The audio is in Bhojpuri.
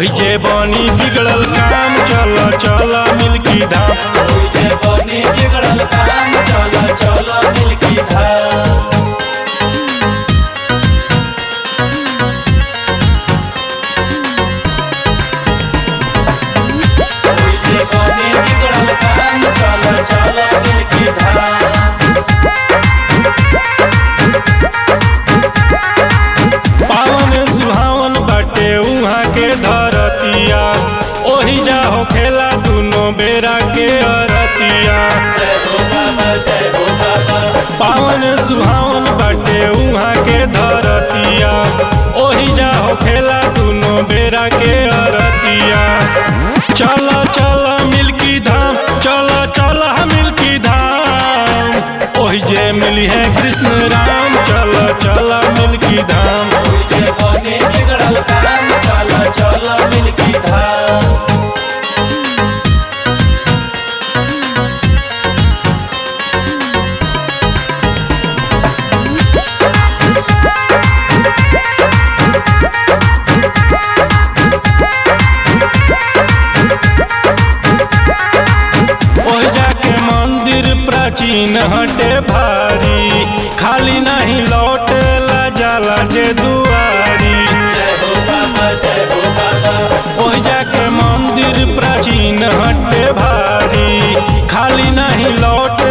ओहि जे बनी बिगड़ल काम चल चल मिल्की धाम ओइजे बनी बिगड़ल काम चल चल मिल्की धाम ओइजे बनी बिगड़ल काम चल चल मिल्की धाम पावन सुहावन बाटे उहाँ के धरतिया ओहि जा हो खेला दुनो बेरा के अरतिया जय हो बाबा जय हो बाबा पावन सुहावन बाटे उहाँ के धरतिया ओहि जा हो खेला दुनो बेरा के अरतिया चल चल मिल्की धाम चल चल मिल्की धाम ओहि जे मिली है कृष्ण राम चल चल मिल्की धाम ओइजे बनी बिगड़ल काम चल चल मिल्की धाम ओहि जाके मंदिर प्राचीन हटे भारी खाली नहीं लौटेला जाला जे दुआरी जय हो बाबा जय हो बाबा ओहि जाके मंदिर प्राचीन हटे भारी खाली नहीं लौट